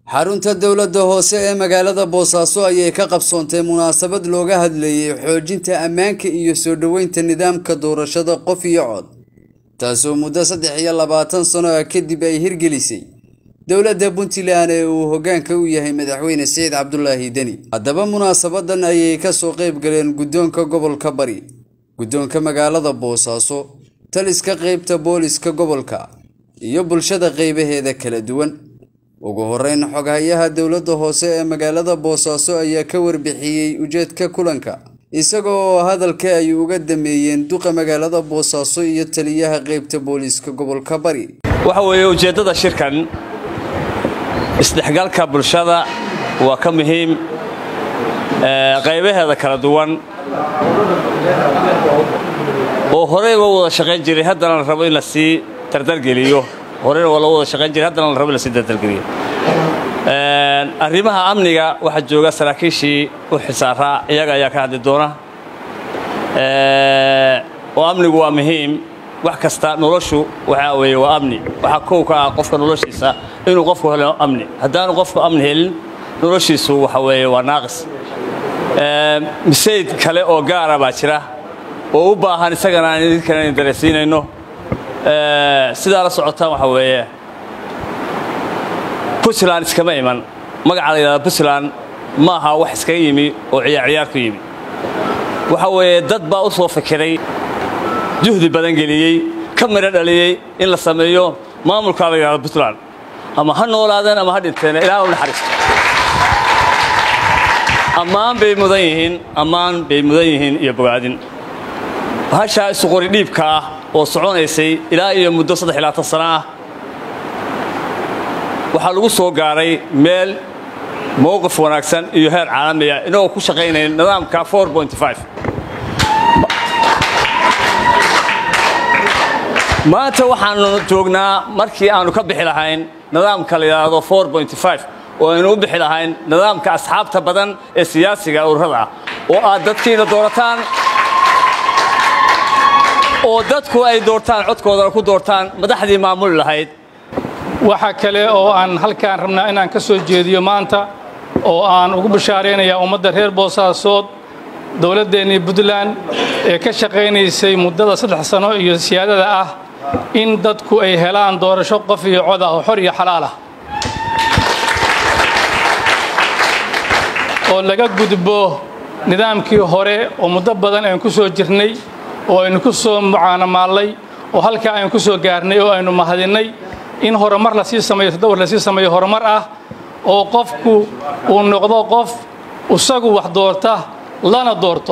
xarunta dowladda hoose ee magaalada boosaaso ayay ka qabsoontay munaasabad looga hadlayay xoojinta ammaanka iyo soo dhoweynta nidaamka doorashada qof iyo cod taasoo muddo saddex iyo labaatan sano ah kadib ay hirgelisay dowladda puntland ee uu hoggaanka u yahay madaxweyne siciid cabdulaahi deni haddaba munaasabadan ayay kasoo qayb galeen guddoonka gobolka bari guddoonka magaalada boosaaso taliska qeybta booliska gobolka iyo bulshada qeybaheeda kala duwan ugu horeyn xoghayaha dowladda hoose ee magaalada boosaaso ayaa ka warbixiyey ujeedka kulanka isaga oo hadalka ay uga dameeyeen duqa magaalada boosaaso iyo taliyaha qeybta booliska gobolka bari waxa weeye ujeeddada shirkan isdhexgalka bulshada waa ka muhiim qaybaheeda kala duwan oo horeyba wada shaqayn jiray haddana la rabo in la sii dardargeliyo horeyna waa loo wada shaqayn jiray haddana la rabo in la sii dardargeliyo arrimaha amniga waxaa jooga saraakiishii u xisaaraa iyaga ayaa ka hadli doona oo amnigu waa muhiim wax kasta noloshu waxaa weeye waa amni waxaa kow ka ah qofka noloshiisa inuu qofku helo amni haddaanu qofku amni helin noloshiisu waxa weeye waa naaqis misayd kale oo gaara baa jira oo u baahan isagana aan idinkana idin daraysiinayno sidaa la socotaan waxa weeye puntland iskama iman magaca la yidhahda puntland ma aha wax iskaga yimi oo ciyaar ciyaar ku yimi waxa weeye dad baa u soo fikiray juhdi badan geliyey ka midho dhaliyey in la sameeyo maamulkaa la yidhahdo puntland ama ha noolaadeen ama ha dhinteen ilaah u naxariisto ammaan bay mudan yihiin ammaan bay mudan yihiin iyo bogaadin hashaa isuqori dhiibka ah oo soconaysay ilaa iyo muddo saddex iyo labaatan sana ah waxaa lagu soo gaaray meel mowqif wanaagsan iyo heer caalamiya inagoo ku shaqaynaya nidaamka maanta waxaannu joognaa markii aannu ka bixi lahayn nidaamka la yidhaahdo oo aynu u bixi lahayn nidaamka asxaabta badan ee siyaasiga ururada ah oo aad dadkiina doorataan oo dadku ay doortaan codkoodana ku doortaan madaxdii maamuli lahayd waxaa kale oo aan halkaan rabnaa inaan ka soo jeediyo maanta oo aan ugu bashaaraynayaa ummadda reer boosaasood dowladdeennii puntland ee ka shaqaynaysay muddada saddex sano iyo siyaadada ah in dadku ay helaan doorasho qof iyo cod ah oo xor iyo xalaal ah oo laga gudbo nidaamkii hore oo muddo badan aynu ku soo jirnay oo aynu ku soo mucaanamaallay oo halkaa aynu ku soo gaarnay oo aynu mahadinnay in horumar lasii sameeyo tadawar lasii sameeyo horumar ah oo qofku uu noqdo qof isagu wax doorta lana doorto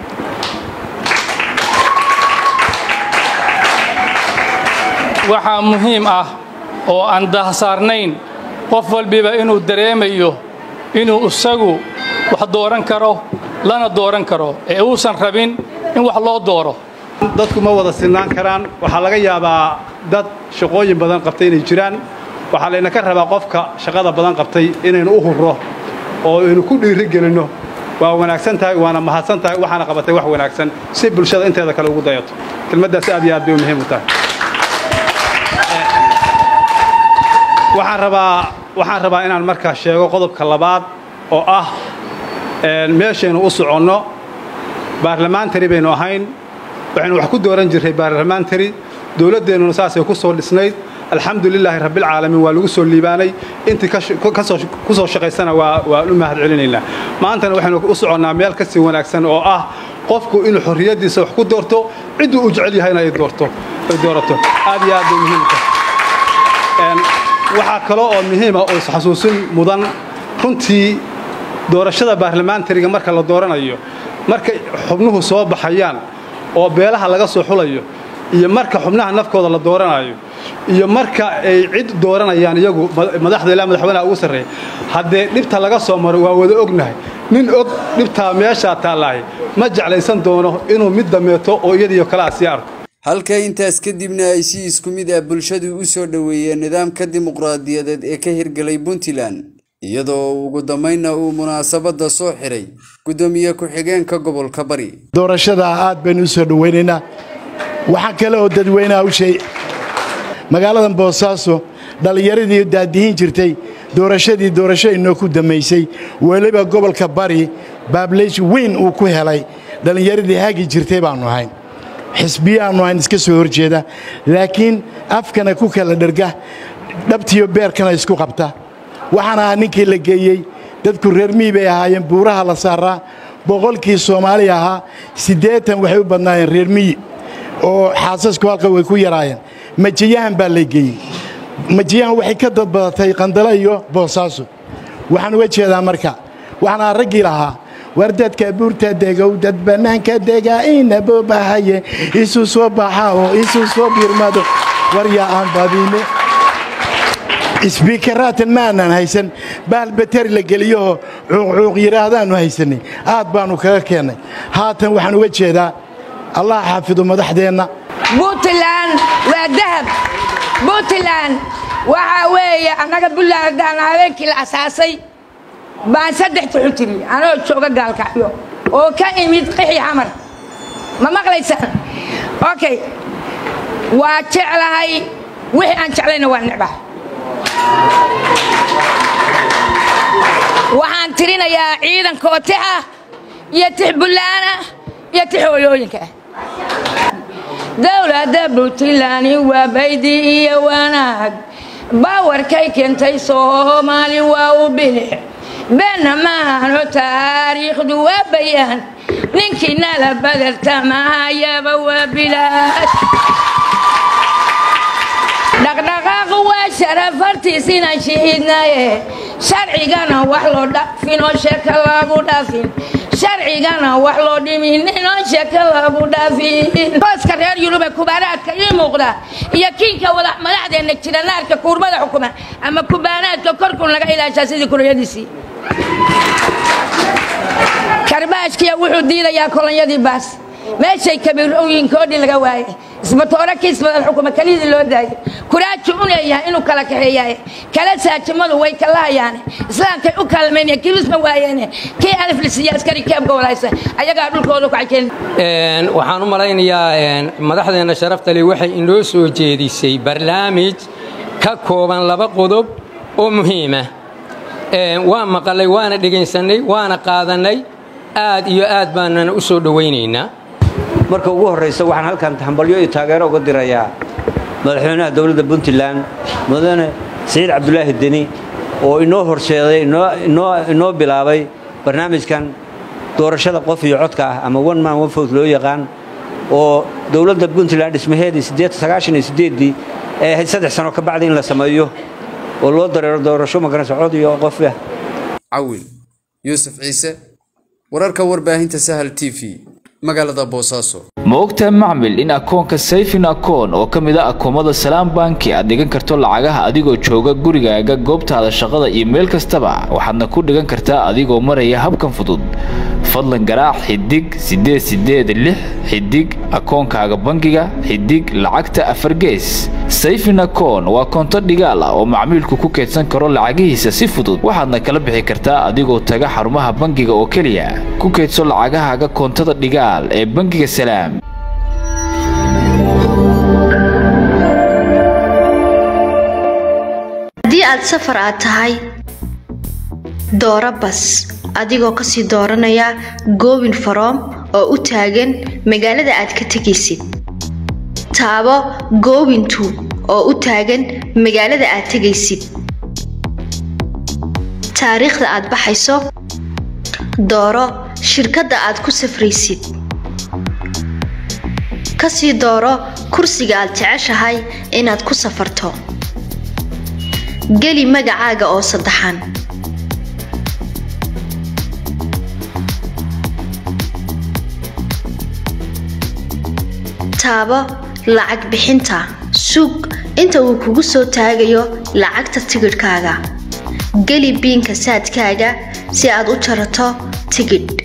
waxaa muhiim ah oo aan dahsaarnayn qof walbiba inuu dareemayo inuu isagu wax dooran karo lana dooran karo ee uusan rabin in wax loo dooro dadku ma wada sinaan karaan waxaa laga yaabaa dad shaqooyin badan qabtay inay jiraan waxaa laynaka rabaa qofka shaqada badan qabtay inaynu u hurro oo aynu ku dhiiri gelinno waa wanaagsan tahay waana mahadsan tahay waxaana qabatay wax wanaagsan si bulshada inteeda kale ugu dayato kelmaddaas aad iyo aad bay muhiim u tahay waxaan rabaa waxaan rabaa inaan markaa sheego qodobka labaad oo ah meeshaynu u soconno baarlamaantari baynu ahayn waxaynu wax ku dooran jirray baarlamaantari dowladdeennuna saasay ku soo dhisnayd alxamdu lilaahi rabbilcaalamiin waa lagu soo liibaanay intii ku soo shaqaysana waa u mahad celinaynaa maantana waxaynu u soconnaa meel ka sii wanaagsan oo ah qofku inuu xorriyaddiisa wax ku doorto cidduu u jecel yahayna ay doorato aad iyo aad bay muhiim tahay waxaa kale oo muhiima oo isxasuusin mudan runtii doorashada baarlamaantariga marka la dooranayo markay xubnuhu soo baxayaan oo beelaha laga soo xulayo iyo marka xubnaha nafkooda la dooranayo iyo marka ay cid dooranayaan iyagu madaxda ilaa madaxweynaha ugu sarreeya haddee dhibta laga soo maro waa wada ognahay nin og dhibtaa meeshaa taallaahay ma jeclaysan doono inuu mid dameeto oo iyadiiyo kalea sii arko halka intaas kadibna ay si isku mid ah bulshadu u soo dhoweeyeen nidaamka dimuqraadiyadeed ee ka hirgelay puntland iyadoo ugu dambaynna uu munaasabadda soo xiray guddoomiye ku-xigeenka gobolka bari doorashada aad baynu u soo dhowaynaynaa waxaa kale oo dadweynaha u sheeg magaaladan boosaaso dhallinyaradii daadihin jirtay doorashadii doorasho inoo ku dammaysay weliba gobolka bari baableys weyn uu ku helay dhallinyaradii hagi jirtay baannu ahayn xisbiyaannu ahayn iska soo horjeeda laakiin afkana ku kala dherga dhabtiyo beerkana isku qabta waxaan ahaa ninkii la geeyey dadku reer mii bay ahaayeen buuraha la saaraa boqolkii soomaali ahaa siddeetan waxay u badnaayeen reer miyi oo xaasasku halka way ku yaraayeen majiyahan baa la geeyey majiyahan waxay ka dadbadatay qandalo iyo boosaaso waxaan uga jeedaa marka waxaan ahaa raggii lahaa war dadka buurta degow dad bannaanka degaa ina boobahaye isu soo baxa oo isu soo birmado war yaa aan badine isbiikaraatan ma aanaan haysan bahal bateri la geliyahoo cuuqcuuq yidhaahdaannu haysanay aad baannu kaga keennay haatan waxaan uga jeedaa allah xaafido madaxdeenna buntland waa dahab buntland waxaa weeye annaga buntland haddaan habeenkii la asaasay baan saddex tuxu tiri anoo jooga gaalkacyo oo ka imid qixi xamar ma maqlaysaan okay waa jeclahay wixii aan jeclayna waa necbaha waxaan tirinayaa ciidankoo tix ah iyo tix bullaana iyo tix hooyooyinka ah dowladda puntland waa baydi iyo wanaag bawarkay keentay soomaali waa u bilix beenna maahano taariikhdu waa bayaan ninkii nala badartamahayaba waa bilaad dhaqdhaqaaqu waa sharafartiis inaan shiidnaye sharcigana wax loo dhafinoo sheeka lagu dhafin sharcigana wax loo dhimin inoo sheeka lagu dhafin booska reer yurube kubaanaadka ii muuqda iyo kiinka madaxdeenna jira naarka kuurmada xukuma ama kubaanaadka korkun laga ilaashaa sidii kurayadiisii karbaashkiya wuxuu diidayaa kolonyadii baas meeshay kabiirooyinkoodhi laga waaye isbatoore kiis badan xukuma kelidii loo daayo kuraaji u leeyahay inuu kala kaxeeyaye kala saajimadu way kalahayaane islaamkay u kaalmayna kilisma waayeene kii aliflisiya askari keebka walaysa ayagaa dhulkooda kacakeen waxaan u malaynayaa madaxdeenna sharaftale waxay inoo soo jeedisay barnaamij ka kooban laba qodob oo muhiima waa maqalay waana dhegaysannay waana qaadannay aad iyo aad baanana u soo dhowaynaynaa marka ugu horraysa waxaan halkan hambalyo iyo taageero uga dirayaa madaxweynaha dowladda puntland mudane siciid cabdulaahi deni oo inoo horseeday inoo bilaabay barnaamijkan doorashada qof iyo codka ah ama one man one vote loo yaqaan oo dowladda puntland dhismaheedii dii ee ahayd saddex sano ka bacdi in la sameeyo oo loo dareero doorasho magaranaysa cod iyo qof ah cawil yuusuf ciise wararka warbaahinta sahal t v magaalada boosaaso ma ogtahay macmil in akoonka sayfin akoon oo ka mid a akoomada salaam banki aad dhigan karto lacagaha adigoo jooga gurigaaga goobtaada shaqada iyo meel kastaba waxaadna ku dhigan kartaa adigoo maraya habkan fudud fadlan garaac xidig siddeed siddeed lix xidig akoonkaaga bangiga xidig lacagta afar gees sayfin akoon waa koonto dhigaal ah oo macmiilku ku keydsan karo lacagihiisa si fudud waxaadna kala bixi kartaa adigoo taga xarumaha bangiga oo keliya ku keydso lacagahaaga koontada dhigaal ee bangiga salaam haddii aad safar aad tahay dooro bas adigoo kasii dooranaya goobin faroom oo u taagan magaalada aad ka tegaysid taabo goobintu oo u taagan magaalada aad tegaysid taariikhda aad baxayso dooro shirkadda aad ku safraysid kasii dooro kursiga aad jeceshahay inaad ku safarto geli magacaaga oo saddexan taabo lacag bixinta suug inta uu kugu soo taagayo lacagta tigidhkaaga geli biinka saadkaaga si aad u jarato tigidh